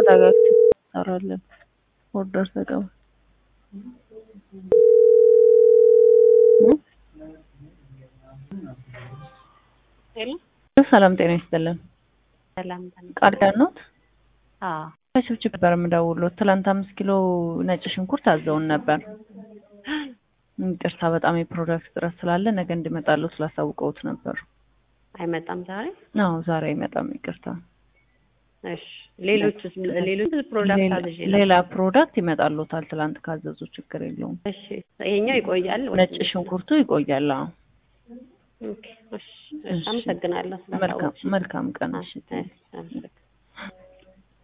ተረጋግተን እንሰራለን። ኦርደር ተቀበል ሰላም ጤና ይስጥልን። ሰላም ቃል ኪዳን ኖት? አዎ ከችብችብ ነበር የምደውልዎት። ትላንት አምስት ኪሎ ነጭ ሽንኩርት አዘውን ነበር። ይቅርታ በጣም የፕሮዳክት እጥረት ስላለ ነገ እንዲመጣሉ ስላሳውቀውት ነበር። አይመጣም ዛሬ? አዎ ዛሬ አይመጣም። ይቅርታ። እሺ ሌሎች ሌሎች ፕሮዳክት ሌላ- አዝዤ ሌላ ፕሮዳክት ይመጣልዎታል። ትላንት ካዘዙ ችግር የለውም። እሺ ይሄኛው ይቆያል? ነጭ ሽንኩርቱ ይቆያል። አዎ ኦኬ እሺ እሺ አመሰግናለሁ መልካም ስላሳወቅሽኝ። መልካም ቀን። እሺ እሺ አመሰግናለሁ።